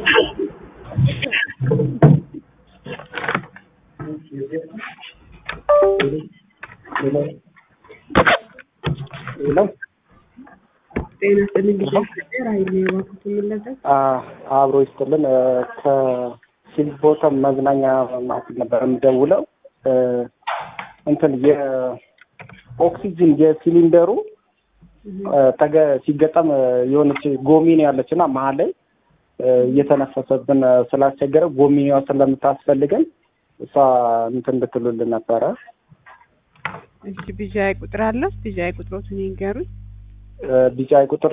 ሄሎ ጤና ይስጥልኝ ጊዜ ፍቅር ኃይሌ እባክዎት የምንለበት አብሮ ይስጥልን። ከሲልቦተም መዝናኛ ማዕከል ነበር የምደውለው። እንትን የኦክሲጅን የሲሊንደሩ ተገ ሲገጠም የሆነች ጎሚኔ ያለች እና መሀል ላይ እየተነፈሰብን ስላስቸገረ ጎሚኔዋ ስለምታስፈልገን እሷ እንትን እንድትሉልን ነበረ። እሺ ቢዣይ ቁጥር አለው ቢዣይ ቁጥሮትን ይንገሩኝ። ቢጫይ ቁጥር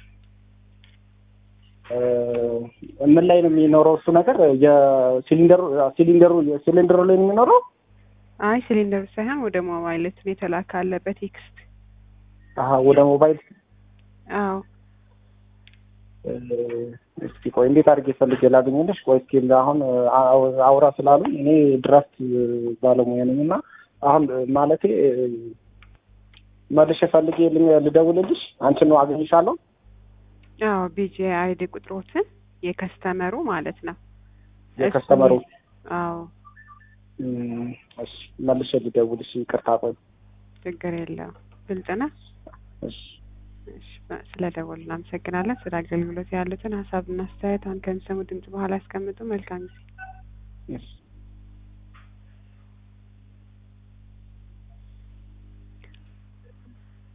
ምን ላይ ነው የሚኖረው? እሱ ነገር የሲሊንደሩ ሲሊንደሩ ሲሊንደሩ ላይ ነው የሚኖረው። አይ ሲሊንደሩ ሳይሆን ወደ ሞባይልት ነው የተላከ አለ በቴክስት አሀ ወደ ሞባይል። አዎ እስኪ ቆይ እንዴት አድርጌ ፈልጌ ላገኘልሽ? ቆይ እስኪ አሁን አውራ ስላሉ እኔ ድራፍት ባለሙያ ነኝ እና አሁን ማለቴ መልሼ ፈልጌ ልደውልልሽ አንቺን ነው አገኝሻለሁ። አዎ ቢጂ አይዲ ቁጥሮትን የከስተመሩ ማለት ነው የከስተመሩ አዎ እሺ መልሼ ልደውልሽ። ይቅርታ ቆይ ችግር የለውም ግልጽ ነው። እሺ እሺ ስለደወሉ እናመሰግናለን። ስለ አገልግሎት ያሉትን ሀሳብና አስተያየት አሁን ከሚሰሙ ድምጽ በኋላ ያስቀምጡ። መልካም ጊዜ። እሺ